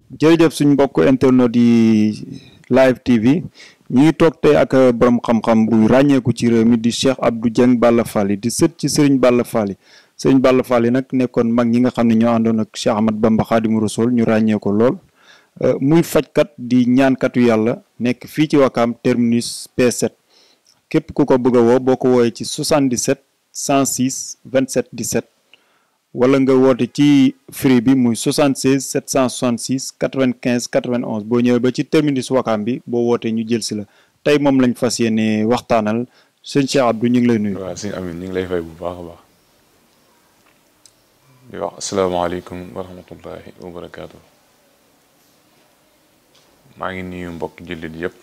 jërëjëf suñ mbokk internet yi live TV ñu ngi toog tey ak borom xam-xam bu ràññeeku ci réew mi di Cheikh Abdou Dieng Balla Fally di sët ci Serigne Balla Fally Serigne Balla Fally nag nekkoon mag ñi nga xam ne ñoo àndoon ak Cheikh Ahmad Bamba Khadimu Rasul ñu ràññee ko lool muy fajkat di ñaankatu yàlla nekk fii ci Wakaam terminus P7 képp ku ko bëgg a woo boo ko woowee ci 77 106 27 17 wala nga woote ci free bi muy 76 766 95 91 boo ñëwee ba ci terminus Wakaam bi boo wootee ñu jël si la tey moom lañ fas yéene waxtaanal sëñ Cheikh Abdou ñu ngi lay nuyu. waaw sëñ Amin ñu ngi lay fay bu baax a baax di wax asalaamaaleykum wa rahmatullahi wa barakaatu maa ngi nuyu mbokk jullit yëpp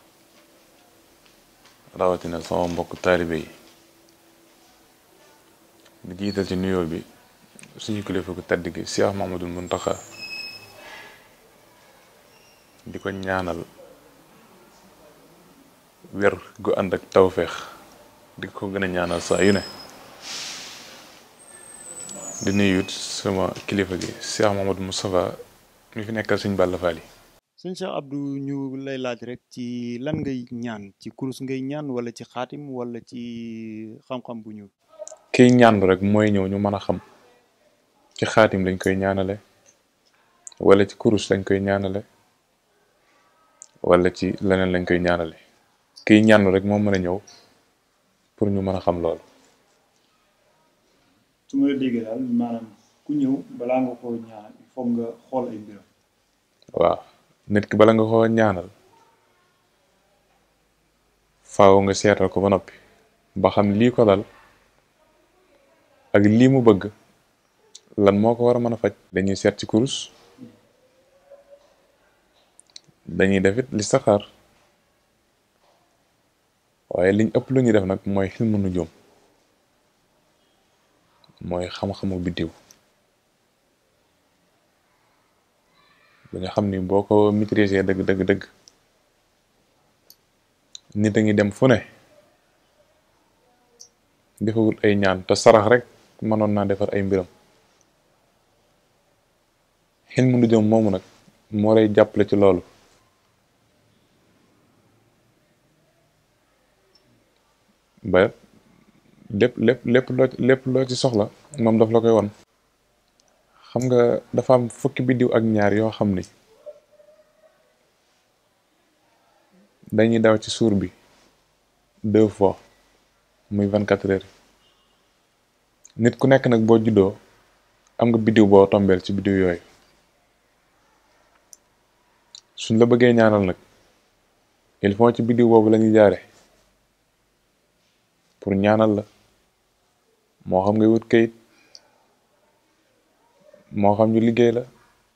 rawatina sama mbokk taalibe yi di jiital ci nuyoo bi suñu kilifa ku tedd gi Cheikh Mamadou Muntaxa di ko ñaanal wér gu ànd ak tawféex di ko gën a ñaanal saa yu ne di nuyu it sama kilifa gi Cheikh Mamadou Moustapha mi fi nekkal suñ Balla Fally sëñ Cheikh Abdou ñu lay laaj rek ci lan ngay ñaan ci kurus ngay ñaan wala ci xaatim wala ci xam-xam bu ñuul. kiy ñaan rek mooy ñëw ñu mën a xam ci xaatim lañ koy ñaanale wala ci kurus lañ koy ñaanale wala ci leneen lañ koy ñaanale kiy ñaan rek moo mën a ñëw pour ñu mën a xam loolu. su ma la déggee daal maanaam ku ñëw balaa nga koo ñaanal il faut nga xool ay mbiram. waaw nit ki bala nga koo ñaanal faaw nga seetal ko ba noppi ba xam lii ko dal ak lii mu bëgg lan moo ko war a mën a faj dañuy seet ci kurus dañuy def it listixaar waaye liñ ëpp lu ñuy def nag mooy xilmu nujum mooy xam-xamu biddiw ba nga xam ni boo ko maîtriser dëgg dëgg dëgg nit a ngi dem fu ne defawut ay ñaan te sarax rek mënoon naa defar ay mbiram xel mu nujum moomu nag moo lay jàppale ci loolu ba lépp lépp lépp loo lépp loo ci soxla moom daf la koy won xam nga dafa am fukki biddiw ak ñaar yoo xam ni dañuy daw ci suur bi deux fois muy vingt quatre heures nit ku nekk nag boo juddoo am nga biddiw boo tombeel ci biddiw yooyu suñ la bëggee ñaanal nag il faut ci biddiw boobu lañuy jaare pour ñaanal la moo xam ngay wut kayit moo xam ñu liggéey la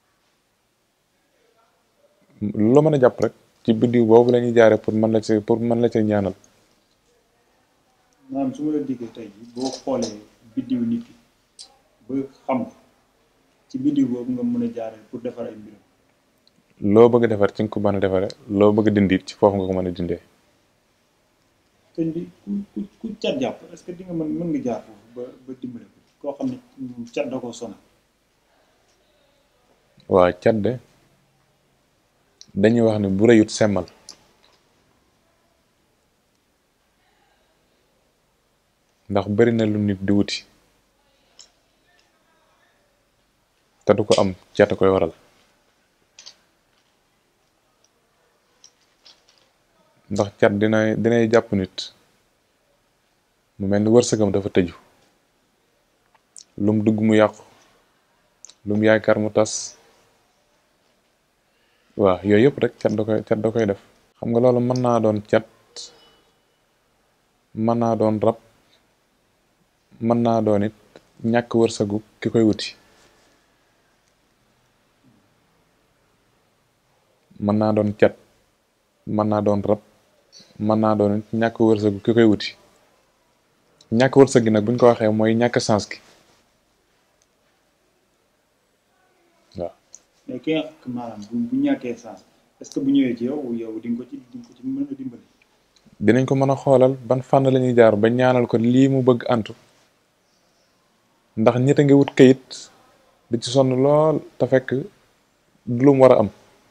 lu la mën a jàpp rek ci biddiw boobu la ñuy jaare pour mën la ci pour mën la ci ñaanal maanaam su ma la déggee tey jii boo xoolee biddiw nit ki ba xam ko ci biddiw boobu nga mën a jaare pour defar ay mbiram loo bëgg a defar ci nga ko mën a defare loo bëgg a dindi ci foofu nga ko mën a dindee sëñ bi ku ku ku cat jàpp est-ce que di nga mën mën nga jaar foofu ba ba dimbale ko koo xam ne cat da koo sonal waa cat de dañuy wax ne bu rëyut semmal ndax bari na lu nit di wuti te du ko am cat a koy waral ndax cat dina dinay jàpp nit mu mel ni wërsëgam dafa tëju lum dugg mu yàqu lum yaakaar mu tas waaw yooyu yëpp rek cat da koy cat da koy def xam nga loolu mën naa doon cat mën naa doon rab mën naa doon it ñàkk wërsëgu ki koy wuti mën naa doon cat mën naa doon rab mën naa doon it ñàkk wërsëgu ki koy wuti ñàkk wërsëg gi nag buñ ko waxee mooy ñàkk sens gi waaw mais ki nga maanaam bu bu ñàkkee sens est-ce que bu ñëwee ci yow yow di nga ko ci di nga ko ci mën a dimbali. dinañ ko mën a xoolal ban fànn la ñuy jaar ba ñaanal ko lii mu bëgg antu ndax nit a ngi wut kayit di ci sonn lool te fekk du lu mu war a am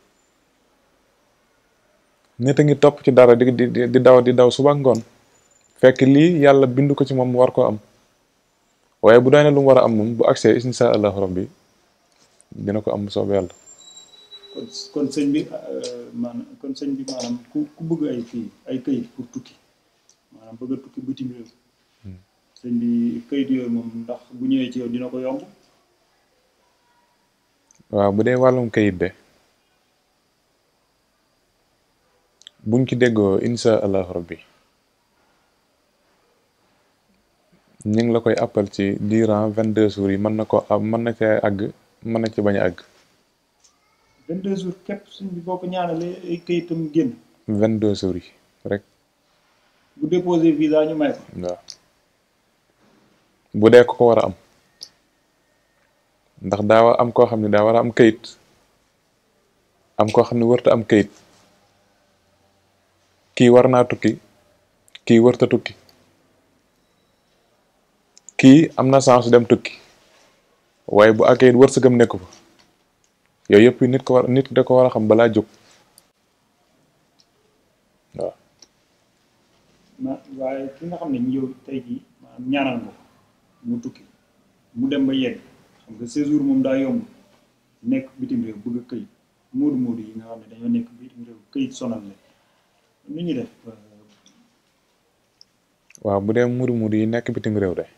nit a ngi topp ci dara di di di daw di daw suba ngoon fekk lii yàlla bindu ko ci moom mu war koo am waaye bu doone lu mu war a am moom bu agsee insha allahu rabbi dina ko am soob yàlla kon kon sëñ bi maanaam kon sëñ bi maanaam ku ku bëgg ay fii ay këyit pour tukki maanaam bëgg a tukki bitim réew sëñ bi këyit yooyu moom ndax bu ñëwee ci yow dina ko yomb waaw bu dee wàllum kayit de buñ ci déggoo insha allahu rabbi ñu ngi la koy appal ci durant vingt deux jours yi mën na ko am mën na cee àgg mën na ci bañ a àgg 22 jours képp sëñ bi boo ko ñaanalee ay këyitam génn vingt deux jours yi rek bu déposé visa ñu may ko waaw bu dee ko ko war a am ndax daa war am koo xam ne daa war a am kayit am koo xam ne wërta am kayit kii war naa tukki kii wërta tukki kii am na chance dem tukki waaye bu akayit wërsëgam nekku fa yooyu yëpp nit ko war nit da ko war a xam balaa jóg waaw ma waaye ki nga xam ne yow tey jii maanaam ñaanal nga ko mu tukki mu dem ba yegg xam nga séjour moom daa yomb nekk bitim réew bëgg a këyit moodu moodu yi nga xam ne dañoo nekk bitim réew këyit sonal leen nu ñuy def waaw bu dee mudu mudu yi nekk bitim réew de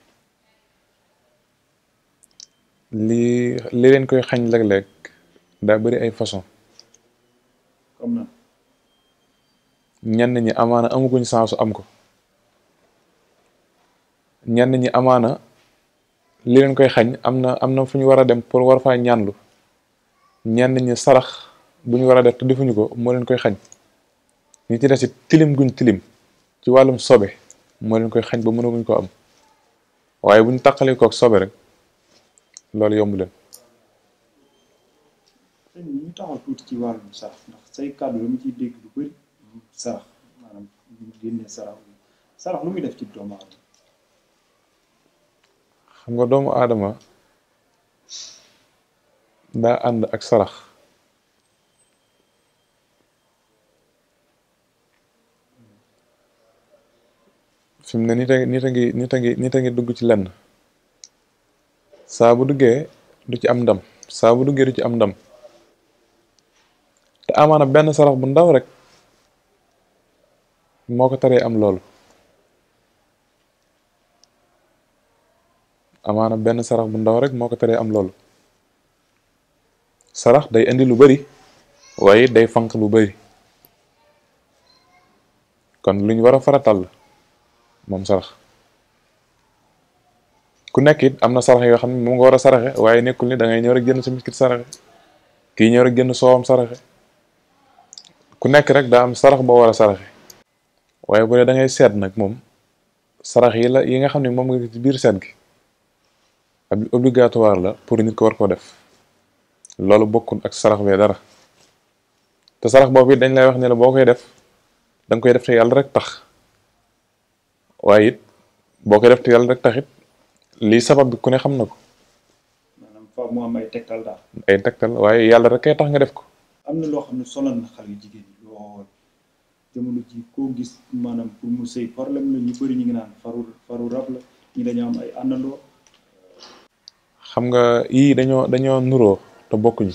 li li leen koy xañ léeg-léeg daa bëri ay façon comme na ñenn ñi amaana amaguñ sansu am ko ñenn ñi amaana li leen koy xañ am na am na fu ñu war a dem pour war faa ñaanlu ñenn ñi sarax bu ñu war a def te defuñu ko moo leen koy xañ ñi ci des it tilim guñ tilim ci wàllum sobe moo leen koy xañ ba mënaguñ ko am waaye bu ñu taqalee kook sobe rek loolu yomb leen sëñ bi ñu taxaw tuuti ci wàllum sarax ndax say kàddu dama ciy dégg lu bëri sarax maanaam ñu génne sarax sarax lu muy def ci doomu aadama xam nga doomu aadama daa ànd ak sarax fi mu ne nit a nit a ngi nit a ngi nit a ngi dugg ci lenn saa bu duggee du ci am ndam saa bu duggee du ci am ndam te amaana benn sarax bu ndaw rek moo ko taree am loolu amaana benn sarax bu ndaw rek moo ko taree am loolu sarax day indi lu bari waaye day fanq lu bari kon lu ñu war a faratal la moom sarax ku nekk it am na sarax yoo xam ne moom nga war a saraxe waaye nekkul ni da ngay ñëw rek jënd sa miskit saraxe kii ñëw rek jënd soowam saraxe ku nekk rek daa am sarax boo war a saraxe waaye bu dee da ngay seet nag moom sarax yi la yi nga xam ne moom nga ci biir seet gi ab obligatoire la pour nit ko war koo def loolu bokkul ak sarax bee dara te sarax boobu it dañ lay wax ne la boo koy def da nga koy def te yàlla rek tax waaye it boo koy def te yàlla rek taxit lii sabab bi ku ne xam na ko maanaam fa mu am ay tegtal daal ay tegtal waaye yàlla rek kay tax nga def ko am na loo xam ne sonal na xale yu jigéen ñi lool jamono ji koo gis maanaam pour mu sëy problème la ñu bëri ñu ngi naan faru faru rab la ñi dañoo am ay àndandoo xam nga yii dañoo dañoo nuroo te bokkuñu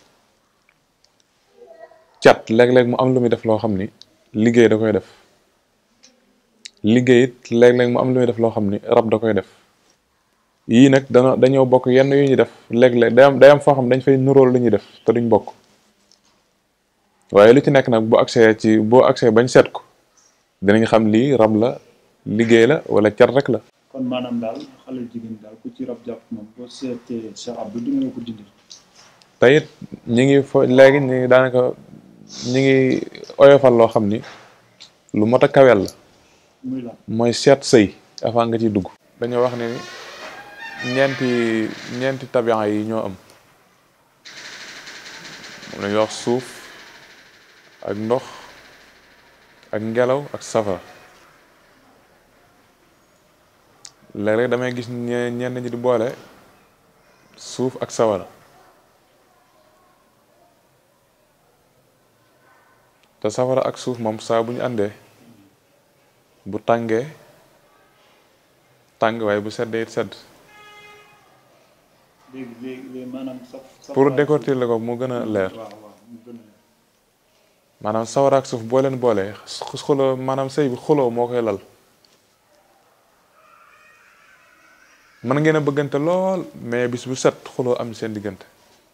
cat léeg-léeg mu am lu muy def loo xam ni liggéey da koy def liggéey it léeg-léeg mu am lu muy def loo xam ni rab da koy def yii nag dana dañoo bokk yenn yu ñuy def léeg-léeg day am day am foo xam dañ fay nuróol lu ñuy def te duñ bokk waaye lu ci nekk nag bu accès ci boo accès bañ seet ko dinañ xam lii rab la liggéey la wala cat rek la kon maanaam daal xale jigéen daal ku ci rab jàpp moom boo seetee Cheikh Abdou di nga ko dindil te it ñi ngi fo léegi ñi ngi daanaka ñi ngi oyofal loo xam ni lu mot a kawel la muy la mooy seet sëy avant nga ciy dugg dañoo wax ne ni ñeenti ñeenti tabian yi ñoo am moom lañuy wax suuf ak ndox ak ngelaw ak safara léeg-léeg damay gis ñe ñenn ñi di boole suuf ak sawara te safara ak suuf moom saa bu ñu àndee bu tàngee tàng waaye bu seddee it sedd léegi léegi léegi maanaam saf saf pour décortiquer la ko mu gën a leer waaw waaw mu gën a leer maanaam sawara ak suuf boo leen boolee xuloo maanaam sëy bi xuloo moo koy lal mën ngeen a bëggante lool mais bis bu set xuloo am seen diggante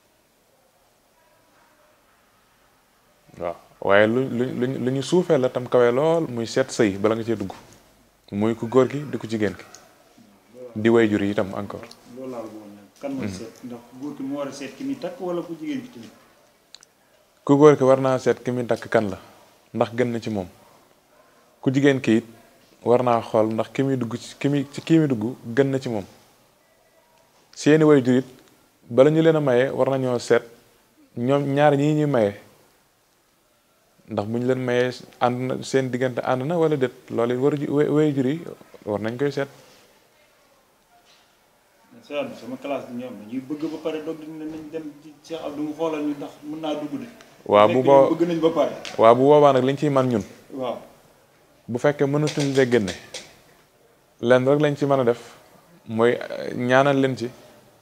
waaw waaye lu lu lu lu ñu suufee la tam kawe lool muy seet sëy bala nga cee dugg muy ku góor gi di ku jigéen ki di way jur yi itam encore loolu laa bëggoon nag kan mooy seet ndax góor ki mu war a seet ki muy takk wala ku jigéen ki tamit ku góor ki war naa seet ki muy takk kan la ndax gën na ci moom ku jigéen ki it war naa xool ndax ki muy dugg ci ki muy ci kii muy dugg gën na ci moom seeni way jur it bala ñu leen a maye war nañoo seet ñoom ñaar ñii ñuy maye ndax bu ñu leen mayee ànd na seen diggante ànd na wala déet loolu it war ju- way jur yi war nañ koy seet Cheikh Abdou sama classe bi ñoom dañuy bëgg ba pare doog di ne nañ dem ci Cheikh Abdou mu xoolal ñu ndax mën naa dugg de waaw bu fekk boo ñoom bëgg nañ ba pare waaw bu boobaa nag liñ ciy man ñun waaw bu fekkee mënatuñ lee génne lenn rek lañ ci mën a def mooy eh, ñaanal leen ci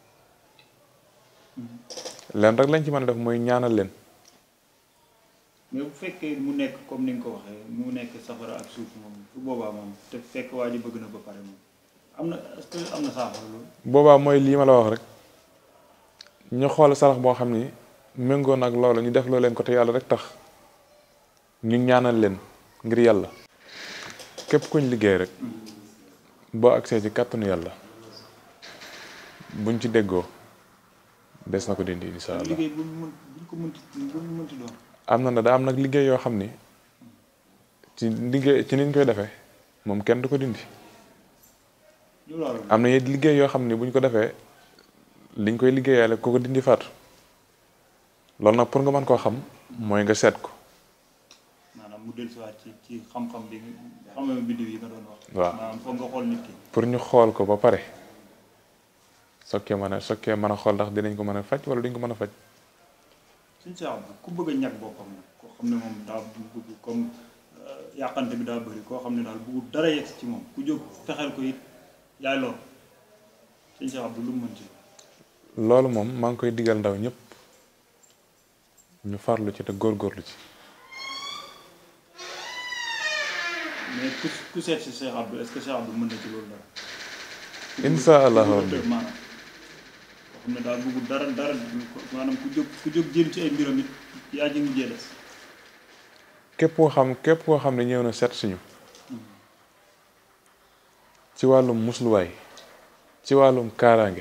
lenn rek lañ ci mën a def mooy ñaanal leen mais bu fekkee mu nekk comme ni nga ko waxee mu nekk safara ak suuf moom su boobaa moom te fekk waa ji bëgg na ba pare moom am na est-ce que am na saafara loolu boobaa mooy lii ma la wax rek ñu xool sarax boo xam ni méngoo nag loolu ñu def loo leen ko te yàlla rek tax ñu ñaanal leen ngir yàlla képp kuñ liggéey rek boo agsee ci kàttanu yàlla buñ ci déggoo des na ko dindi insha allah liggéey bu mu mën bu ñu ko mënti bu ñu mënti doon am na na da am nag liggéey yoo xam ni ci liggéey ci niñ koy defee moom kenn du ko dindi lu loolu am na it liggéey yoo xam ni buñ ko defee liñ koy liggéeyaale ku ko dindi faatu loolu nag pour nga mën koo xam mooy nga seet ko maanaam mu dellusiwaat ci ci xam-xam bi nga xam-xam biddiw yi nga doon wax waaw. maanaam foog nga xool nit ki pour ñu xool ko ba pare sokkee mën a sokkee mën a xool ndax dinañ ko mën a faj wala duñ ko mën a faj suñ Cheikh Abdou ku bëgg a ñàkk boppam nag koo xam ne moom daa bëgg comme euh, yàqante bi daa bëri koo xam ne daal bëggul dara yegg ci moom ku jóg fexeel ko it yaay lool suñ Cheikh Abdou lu mu mën ci loolu moom maa ngi koy digal ndaw ñëpp ñu farlu ci te góorgóorlu ci mais ku ku seet si Cheikh Abdou est-ce que Cheikh Abdou mën na ci loolu dara insha allahu ku rabbi bëgg maanaam koo xam ne daal bëggul dara dara maanaam ku jóg ku jóg jéem ci ay mbiram it yaa ji mujjee des képp koo xam képp koo xam ne ñëw na seet suñu ci wàllum musluwaay ci wàllum kaaraange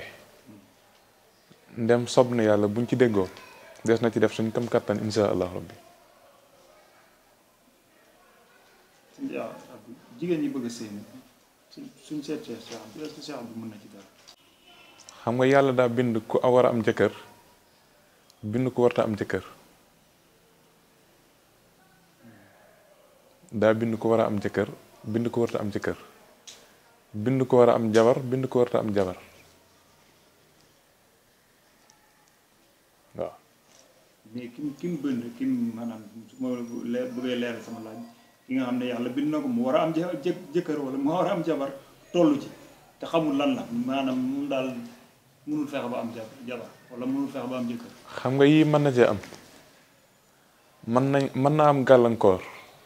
ndem sob na yàlla buñ ci déggoo des na ci def suñ kam kattan insha allahu rabbi suñ Cheikh Abdou jigéen ñi bëgg a sëy nag suñ suñ seet Cheikh Cheikh Abdou est-ce que Cheikh Abdou mën na ci dara xam nga yàlla daa bind ku a war a am jëkkër bind ku warta am jëkkër daa bind ku war a am jëkkër bind ku warta am jëkkër bind ku war a am jabar bind ku warta am jabar waaw mais kim kim bënd kim maanaam su ma leer bëggee leeral sama laaj ki nga xam ne yàlla bind na ko mu war a am jë jë jëkkër wala mu war a am jabar tollu ci te xamul lan la maanaam moom daal mënul fexe ba am jabar jabar wala mënul fexe ba am jëkkër xam nga yii mën na cee am mën nañ mën naa am gàllankoor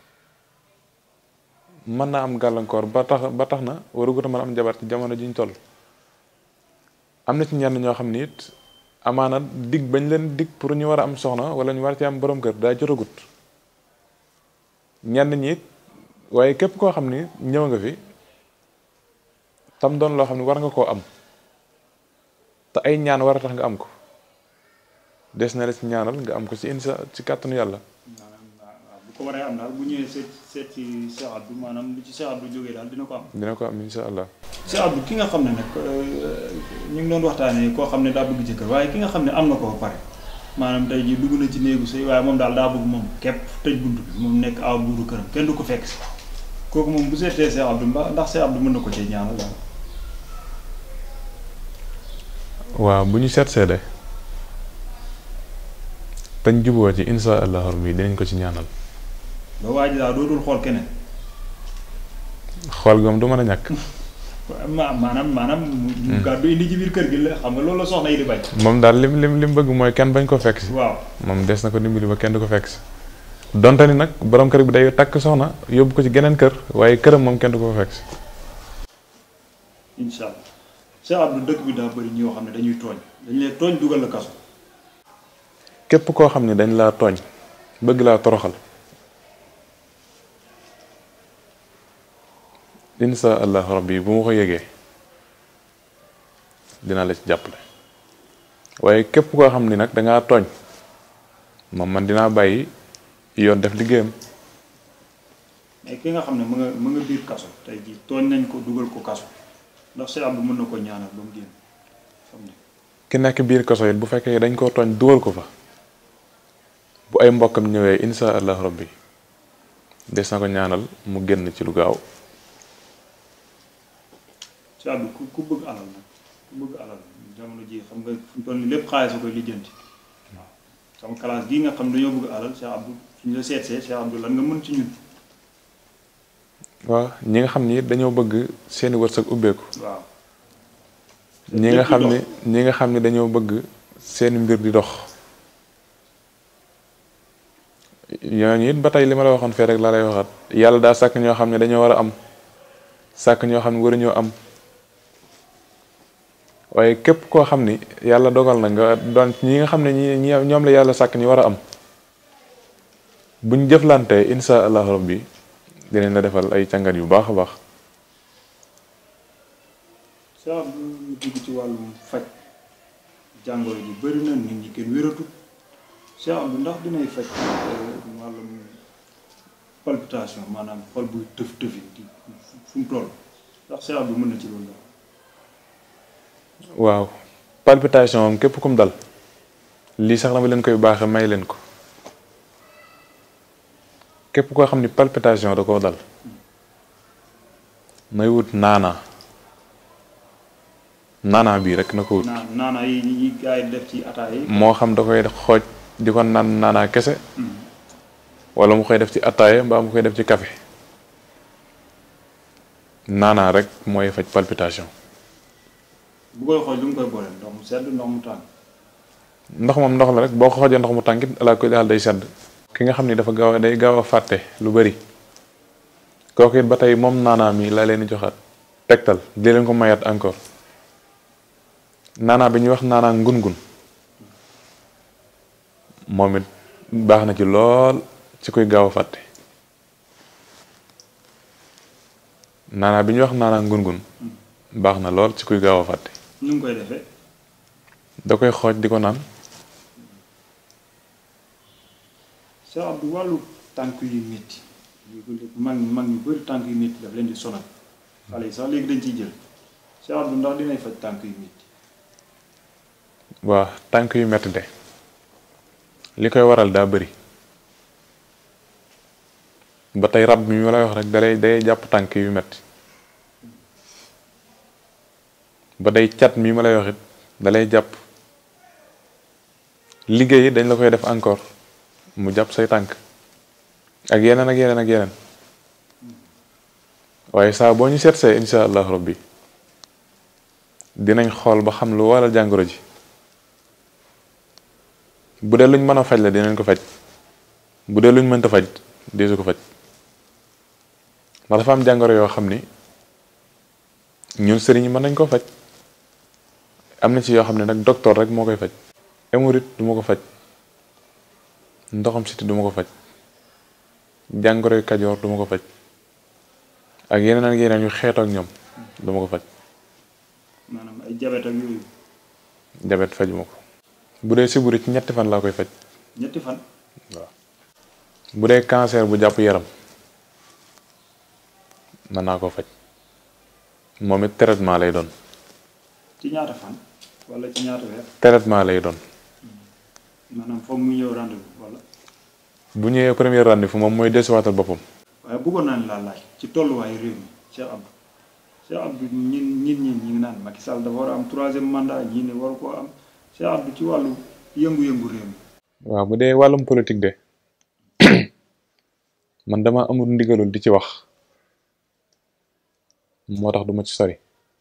mën naa am gàllankoor ba tax ba tax na warugut a mën a am jabar ci jamono ji ñu toll am na ci ñenn ñoo xam ni it amaana dig bañ leen dig pour ñu war a am soxna wala ñu war ci am borom kër daa jotagut ñenn ñi it waaye képp koo xam ni ñëw nga fi tam doon loo xam ne war nga koo am te ay ñaan war a tax nga am ko des na la ci ñaanal nga am ko ci insa ci kàttanu yàlla maanaam waaw waaw bu ko waree am daal bu ñëwee seet seet ci Cheikh Abdou maanaam lu ci Cheikh Abdou jógee daal dina ko am dina ko am insha allah Cheikh Abdou ki nga xam ne nag euh, ñu ngi doon waxtaanee koo xam ne daa bëgg jëkkër waaye ki nga xam ne am na ko ba pare maanaam tey jii dugg na ci néegu sëy waaye moom daal daa bëgg moom képp tëj bunt bi moom nekk aw buuru këram kenn du ko fekk si kooku moom bu seetee Cheikh Abdou mba ndax Cheikh Abdou mën na ko cee ñaanal daal waaw bu ñu seet seede tañ juboo ci insha allah rabbi dinañ ko ci ñaanal ba waa ji daal dootul xool keneen. xool goom du mën a ñàkk. ma maanaam maanaam. mu gàddu indi ci biir kër gi la xam nga loolu la soxna yi di bañ. moom daal lim lim lim bëgg mooy kenn bañ ko fekk si. waaw moom des na ko dimbali ba kenn du ko fekk si. donte ni nag borom kër bi day takk soxna yóbbu ko ci geneen kër waaye këram moom kenn du ko fekk si. incha allah Cheikh Abdou dëkk bi daa bëri ñoo xam ne dañuy tooñ dañ leen tooñ dugal la kaso. képp koo xam ne dañ laa tooñ bëgg laa toroxal insha allahu rabbi bu ma ko yëgee dina la ci jàppale waaye képp koo xam ni nag dangaa tooñ moom man dinaa bàyyi yoon def liggéeyam mais ki nga xam ne mu nga mu nga biir kaso tey jii tooñ nañ ko dugal ko kaso ndax Cheikh Abdou mën na ko ñaanal ba mu génn xam ne ki nekk biir kaso it bu fekkee dañ koo tooñ dugal ko fa bu ay mbokkam ñëwee insha allahu rabbi des na ko ñaanal mu génn ci lu gaaw Cheikh Abdou ku ku bëgg alal nag ku bëgg alal jamono ji xam nga fu mu toll nii lépp xaalis a koy lijjanti waaw sama classe gii nga xam dañoo bëgg alal Cheikh Abdou suñu la seetsee Cheikh Abdou lan nga mën ci ñun waaw ñi nga xam ni dañoo bëgg seeni wërsëg ubbeeku waaw ñi nga xam ne ñi nga xam ne dañoo bëgg seeni mbir di dox ñooñu it ba tey li ma la waxoon fee rek laa lay waxaat yàlla daa sàkk ñoo xam ne dañoo war a am sàkk ñoo xam ne waruñoo am waaye képp koo xam ni yàlla dogal na nga doon ñi nga xam ne ñi ñi ñoom la yàlla sàkk ñu war a am buñ jëflantee insha allahu rabbi dinañ la defal ay càngat yu baax a baax Cheikh Abdou ñu dugg ci wàllum faj jàngoro ji bëri na nit ñi kenn wératul Cheikh Abdou ndax dinay faj wàllum palpitation maanaam xol buy tëf tëfi di fu mu toll ndax Cheikh Abdou mën na ci loolu la waaw palpitation moom képp kum dal lii sax dama leen koy baaxe may leen ko képp koo xam ni palpitation da koo dal nay wut naana naana bii rek na ko wut naa naana yi ñi gars yi def ci ataaya yi moo xam da koy xooj di ko naan naana kese wala mu koy def ci ataaya mbaa mu koy def ci café naana rek mooy faj palpitation bu koy xool lu mu koy booleel ndox mu sedd ndox mu tàng ndox moom ndox la rek boo ko xoojee ndox mu tàngit ala ko daal day sedd ki nga xam ni dafa gaaw a day gaaw a fàtte lu bari kooku it ba tey moom naanaa mi laa leen di joxaat tegtal di leen ko mayaat encore naanaa bi ñuy wax naanaa ngun-ngun moom it baax na ci lool ci kuy gaaw a fàtte naanaa bi ñuy wax naanaa ngun-ngun baax na lool ci kuy gaaw a fàtte nu mu koy defee da koy xooj di ko naan Cheikh Abdou wàllu tànk yu métti léegi mag mag ñu bëri tànk yu métti daf leen di sonal xale yi sax léegi dañ ciy jël Cheikh Abdou ndax dinay faj tànk yu métti waa tànk yu metti de li koy waral daa bëri ba tey rab mi ma lay wax rek dalay day jàpp tànk yu metti ba day cat mi ma lay wax it dalay jàpp liggéey yi dañ la koy def encore mu jàpp say tànk ak yeneen ak yeneen ak yeneen waaye saa boo ñu seetsee insha allahu rabbi dinañ xool ba xam lu waral jàngoro ji bu dee luñ mën a faj la dinañ ko faj bu dee luñ mënta faj deesu ko faj ndax dafa am jàngoro yoo xam ni ñun sëriñ yi mën nañ koo faj am na ci yoo xam ne nag docteur rek moo koy faj hémorroïde du ma ko faj ndoxam siti du ma ko faj jàngoro yu kajoor du ma ko faj ak yeneen ak yeneen yu xeetoo ak ñoom du ma ko faj maanaam ay jabet ak yooyu jabet fajuma ko bu dee siburu ci ñetti fan laa koy faj ñetti fan waaw bu dee cancer bu jàpp yaram mën naa koo faj moom it traitement lay doon ci ñaata fan wala ci ñaata weer traitement lay doon maanaam foog mu ñëw rendez-vous wala bu ñëwee premier rendez-vous moom mooy desiwaatal boppam waaye bëggoon naa ne laa laaj ci tolluwaayu réew mi Cheikh Abdou Cheikh Abdou ñin ñit ñi ñi ngi naan Macky Sall dafa war a am troisième mandat ñii ne waru koo am Cheikh Abdou ci wàllu yëngu-yëngu réew mi waaw bu dee wàllum politique de man dama amul ndigalul di ci wax moo tax duma ci sori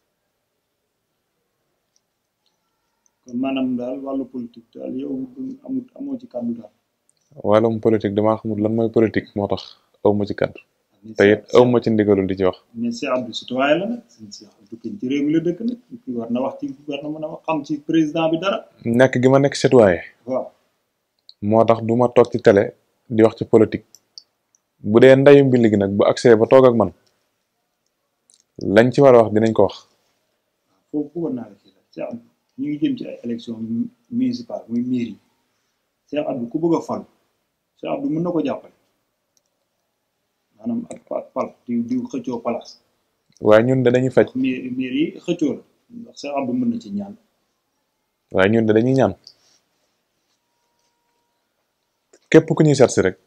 kon maanaam daal wàllu politique daal yow amul amoo ci kàddu daal wàllum politique damaa xamul lan mooy politique moo tax aw ma ci kàddu te it aw ma ci ndigalul di ci wax mais Cheikh Abdou citoyen la nag sëñ Cheikh Abdou kañ ci réew mi la dëkk nag ki war na wax ci war na mën a wax xam ci président bi dara nekk gi ma nekk citoyen waaw moo tax du ma toog ci télé di wax ci politique bu dee ndayu mbind gi nag bu accès ba toog ak man lañ ci war a wax dinañ ko wax foofu bëggoon naa la ci la Cheikh Abdou ñu ngi jëm ci ay élection municipale muy mairie Cheikh Abdou ku bëgg a fal Cheikh Abdou mën na ko jàppale maanaam ak ak pal di di xëccoo place waaye ñun de dañuy faj mairie mairie yi xëccoo la ndax Cheikh Abdou mën na ci ñaan waaye ñun de dañuy ñaan képp ku ñuy seet si rek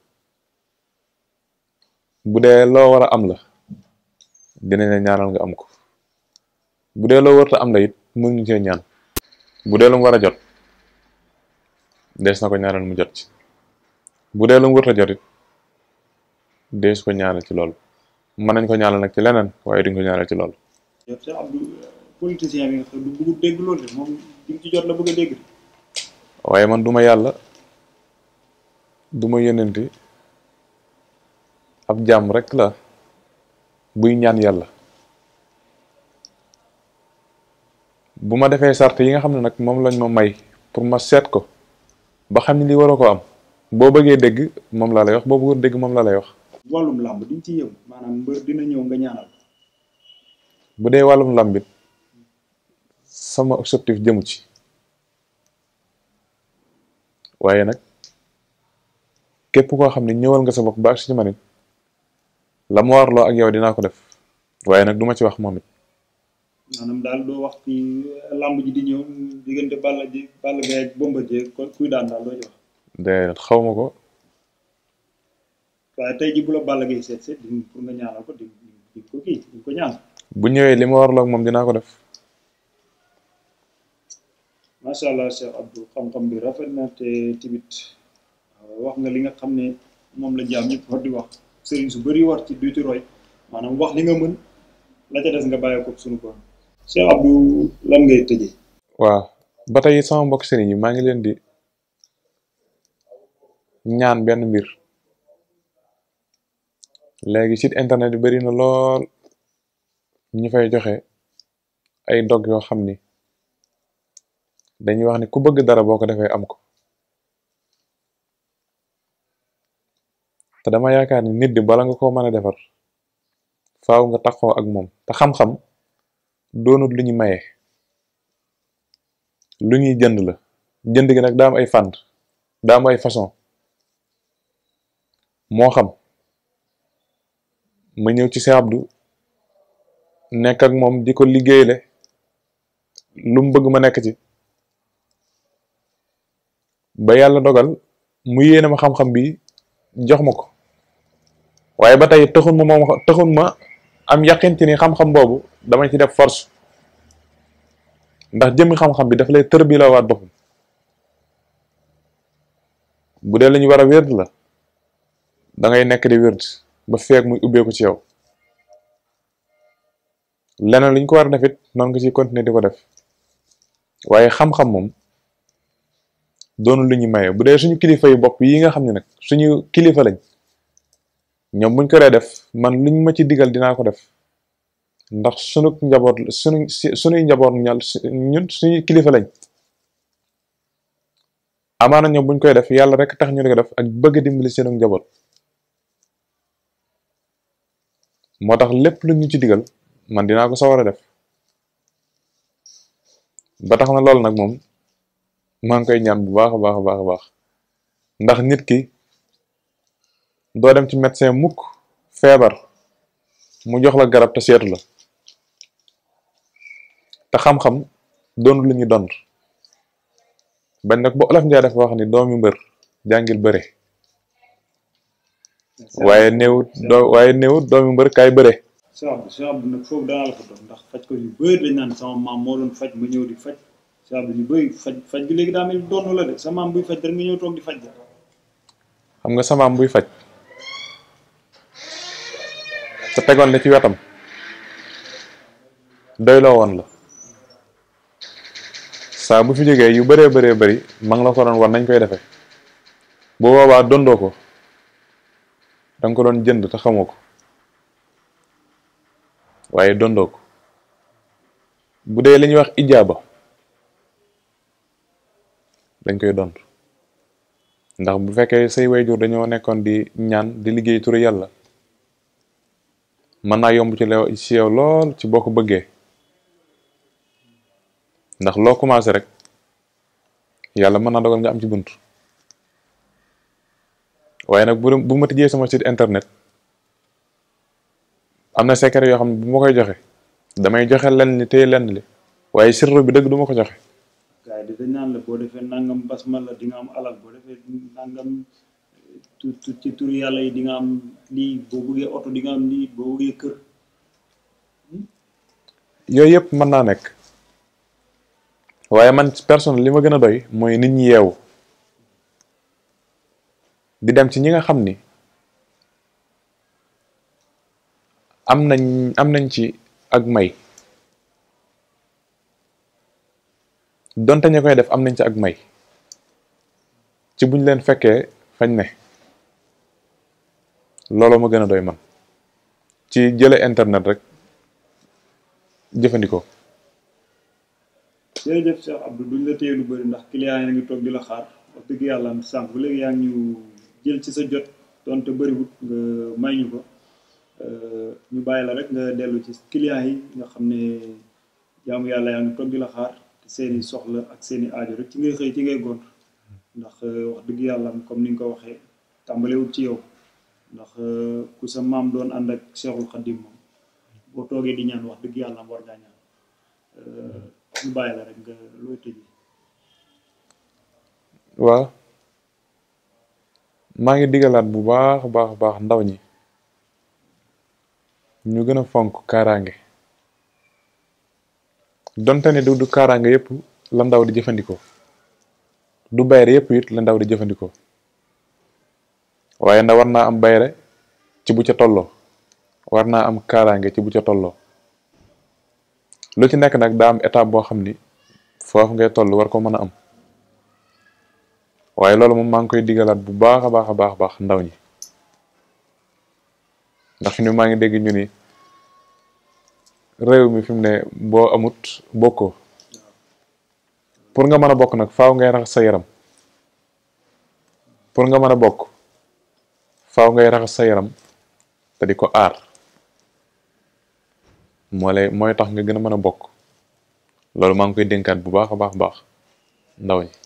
bu dee loo war a am la dinañ la ñaanal nga am ko bu dee loo warta am la it mën ñu cee ñaan bu dee lu mu war a jot dees na ko ñaanal mu jot ci bu dee lu mu warta jot it dees ko ñaanal ci loolu mën nañ ko ñaanal nag ci leneen waaye duñ ko ñaanal ci loolu yow Cheikh Abdou politicien bi nga xam du bëgg dégg loolu de moom di ci jot la bëgg a dégg de waaye man duma yàlla duma yónnenti ab jàmm rek la buy ñaan yàlla bu ma defee sart yi nga xam ne nag moom lañ ma may pour ma seet ko ba xam ne li waroo ko am boo bëggee dégg moom laa lay wax boo bëggul dégg moom laa lay wax wàllum làmb diñ ci yëngu maanaam mbër dina ñëw nga ñaanal bu dee wàllum làmbit sama objectif jëmu ci waaye nag képp koo xam ne ñëwal nga sa bopp ba ak ci man it la mu warloo ak yow dinaa ko def waaye nag duma ci wax moom it maanaam daal doo wax ci làmb ji di ñëw diggante Balla ji Balla Gaye ak Bombardier kon kuy daan daal doo ci wax de xaw ma ko waaye tey ji bu la Balla Gaye seet seet di pour nga ñaanal ko di di ko kii di ko ñaan bu ñëwee li ma warloo ak moom dinaa ko def macha allah Cheikh Abdou xam-xam bi rafet na te tamit wax nga li nga xam ne moom la jaam ñëpp war di wax sëriñ su bëri war ci du ci roy maanaam wax li nga mën la ca des nga bàyyi ko suñu borom Cheikh Abdou lan ngay tëjee waaw ba tey sama mbokk sëriñ yi maa ngi leen di ñaan benn mbir léegi site internet bi bari na lool ñu fay joxe ay dog yoo xam ni dañuy wax ni ku bëgg dara boo ko defee am ko te dama yaakaar ni nit di bala nga koo mën a defar faaw nga taxoo ak moom te xam-xam doonut lu ñu maye lu ñuy jënd la jënd gi nag daa am ay fànn daa am ay façon moo xam ma ñëw ci Cheikh Abdou nekk ak moom di ko liggéeyle lu mu bëgg ma nekk ci ba yàlla dogal mu yéene ma xam-xam bi jox ma ko waaye ba tey taxul ma moom taxul ma am yaqin ci ni xam-xam boobu dama ci def force ndax jëmmi xam-xam bi dafa lay tër bi la waat boppam bu dee la ñu war a wérd la da ngay nekk di wérd ba feeg muy ubbeeku ci yow leneen lu ñu ko war a def it noonu nga ciy continuer di ko def waaye xam-xam moom doonu lu ñu maye bu dee suñu kilifa yu bopp yi nga xam ne nag suñu kilifa lañ ñoom buñ ko dee def man luñ ma ci digal dinaa ko def ndax sunu njaboot sunu sunuy njaboot ñal ñun suñu kilifa lañ amaana ñoom buñ koy def yàlla rek tax ñu di ko def ak bëgg dimbali seenu njaboot moo tax lépp lu ñu ci digal man dinaa ko sawar a def ba tax na loolu nag moom maa ngi koy ñaan bu baax a baax a baax a baax ndax nit ki doo dem ci médecin mukk feebar mu jox la garab te seetu la te xam-xam doonul lu ñu dond bañ nag ba olof njaay dafa wax ni doomi mbër jàngil bëre waaye néewut doo waaye néewut doomi mbër kaay bëre Cheikh Abdou Cheikh Abdou nag foofu danaa la ko doon ndax faj ko yu bëri dañ naan sama maam moo doon faj ma ñëw di faj Cheikh Abdou yu bëri faj faj gi léegi daa mel doon la de sa maam buy faj rek nga ñëw toog di faj xam nga samaam buy faj te tegoon la ci wetam doyloo woon la saa bu fi jógee yu bëree bëree bëri ma ngi la ko doon war nañ koy defee bu boobaa dondoo ko danga ko doon jënd te xamoo ko waaye dondoo ko bu dee li ñuy wax ijaaba dañ koy dond ndax bu fekkee say wayjur dañoo nekkoon di ñaan di liggéey turu yàlla mën naa yomb ci lew ci yow lool ci boo ko bëggee ndax loo commencé rek yàlla mën naa dogal nga am ci bunt waaye nag bu bu ma tijjee sama site internet am na secret yoo xam ne bu ma koy joxe damay joxe lenn li téye lenn li waaye sirru bi dëgg du ma ko joxe gaay di dañ naan la boo defee nangam basmala di nga am alal boo defee nangam tu ci turu yàlla yi di nga am lii boo bëggee oto di nga am lii boo bëggee kër yooyu yëpp mën naa nekk waaye man personne li ma gën a doy mooy nit ñi yeewu di dem ci ñi nga xam ni am nañ am nañ ci ak may donte ña koy def am nañ ci ak may ci buñ leen fekkee fañ ne looloo ma gën a doy man ci jële internet rek jëfandikoo jërëjëf Cheikh Abdou duñ la téye lu bëri ndax client yi ngi toog di la xaar wax dëgg yàlla sànq ba léegi yaa ngi ñu jël ci sa jot donte bëriwut nga may ñu ko ñu bàyyi la rek nga dellu ci client yi nga xam ne jaamu yàlla yaa ngi toog di la xaar te seeni soxla ak seeni aajo rek ci ngay xëy ci ngay gont ndax wax dëgg yàlla comme ni nga ko waxee tàmbalewut ci yow ndax ku sa maam doon ànd ak Cheikhul Khadim moom boo toogee di ñaan wax dëgg yàlla war ngaa ñaan ñu bàyyi la rek nga looy tëjee. waaw maa ngi digalaat bu baax baax baax ndaw ñi ñu gën a fonk kaaraange donte ne du du kaaraange yëpp la ndaw di jëfandikoo du bayre yëpp it la ndaw di jëfandikoo waaye ndaw war naa am bayre ci bu ca tolloo war naa am kaaraange ci bu ca tolloo lu ci nekk nag daa am étape boo xam ni foofu ngay toll war ko mën a am waaye loolu moom maa ngi koy digalaat bu baax a baax a baax baax ndaw ñi ndax fi ni maa ngi dégg ñu ni réew mi fi mu ne boo amut bokkoo pour nga mën a bokk nag faaw ngay raxas sa yaram pour nga mën a bokk faaw ngay raxas sa yaram te di ko aar moo lay mooy tax nga gën a mën a bokk loolu maa ngi koy dénkaat bu baax a baax baax ndaw ñi